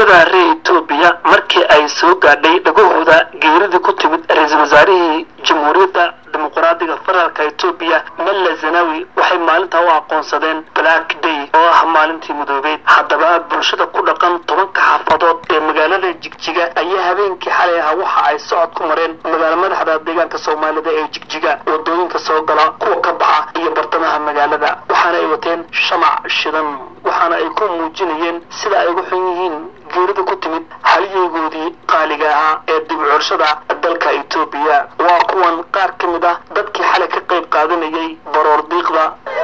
bulshada reer etoobiya markii ay soo gaadhay dhagahooda geeridii ku timid ra-iisul wasaarihii jamhuuriyadda dimuqraadiga federaalka etoobiya malla zanawi waxay maalintaa u aqoonsadeen black day oo ah maalintii mudoobeed haddaba bulshada ku dhaqan tobanka xaafadood ee magaalada jigjiga ayaa habeenkii xalay ahaa waxa ay socod ku mareen magaalo madaxda deegaanka soomaalida ee jigjiga wadooyinka soo gala kuwa ka baxa iyo bartamaha magaalada waxaana ay wateen shamac shidan waxaana ay ku muujinayeen sida ay ugu xun yihiin geerida ku timid haliyeygoodii qaaliga ahaa ee dib curshada dalka etoobiya waa kuwan qaar ka mid ah dadkii xalay ka qayb qaadanayay baroor diiqda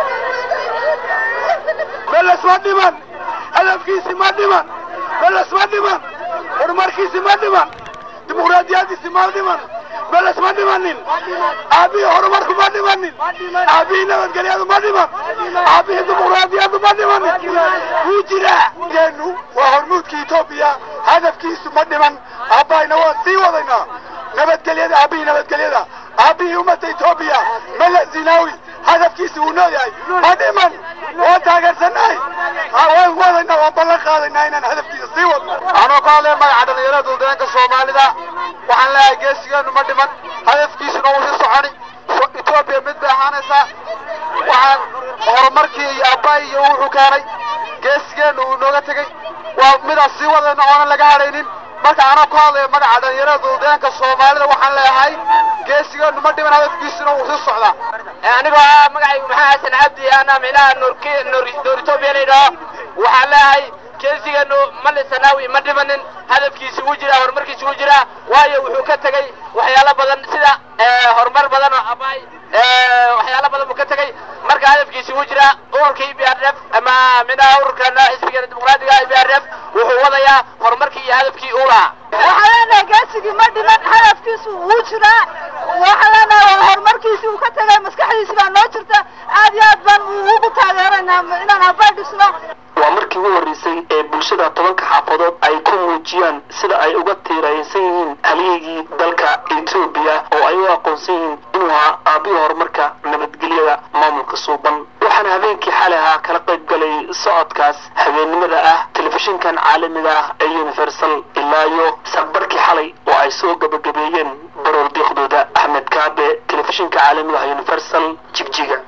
meles ma dhiman hadafkiisi ma dhiman meles ma dhiman horumarkiisi ma dhiman dimuqraadiyadiisi ma dhiman meles ma dhimanin aabihii horumarku ma dhimanin aabihii nabadgelyadu ma dhiman aabihii dimuqraadiyadu ma dhimanin wuu jiraa geenu waa hormuudka etoobiya hadafkiisu ma dhiman aabbayna waan sii wadaynaa nabadgelyada aabihii nabadgelyada aabihii ummadda etoobiya mele zinawi hadafkiisi wuu nooyahay ma dhiman waan taageersannahay waan wadaynaa waan ballan qaadaynaa inaan hadafkiisa sii wadno anoo ka hadlaya magaca dhalinyarada duldaanka soomaalida waxaan leeyahay geesigeenu ma dhiman hadafkiisuna wuu sii soconi etoobiya mid bay ahaanaysaa waxaan horumarkii iyo aabbaay iyo wuxuu keenay geesigeenu uu nooga tegey waa midaan sii wadayno oonan laga hadhaynin marka anoo ka hadlaya magaca dhalinyarada duldaanka soomaalida waxaan leeyahay geesigeenu ma dhiman hadafkiisuna wuu sii socdaa anigoo ah magacaygu maxaa xasan cabdi ana micnaha noor etoobiya laydhaho waxaan leeyahay geesigeenu mali sanaawi ma dhimanin hadafkiisi wuu jiraa horumarkiisi wuu jiraa waayo wuxuu ka tegey waxyaalo badan sida horumar badan oo abaay waxyaalo badan buu ka tegey marka hadafkiisi wuu jiraa ururka e b r f ama minaha ururka xisbiga dimuqraadiga e b r f wuxuu wadayaa horumarkii iyo hadafkii uu lahaa waxaa leenahay geesigii ma dhiman hadafkiisu wuu jiraa waxaa leenahay horumarkiisii uu ka tegay maskaxdiisi baa noo jirta aad iyo aad baan ugu taageeraynaa inaan abaay dhisno waa markii ugu horreysay ee bulshada tobanka xaafadood ay ku muujiyaan sida ay uga tiiraysan yihiin halyeygii dalka etoobiya oo ay u aqoonsan yihiin inuu ahaa aabihii horumarka nabadgelyada maamulka suuban waxaana habeenkii xalay ahaa kala qayb galay socodkaas habeennimada ah telefishinkan caalamiga ah ee universal ilaa iyo saqbarkii xalay oo ay soo gabagabeeyeen baroor diiqdooda axmed kaabe telefishinka caalamiga ah universal jigjiga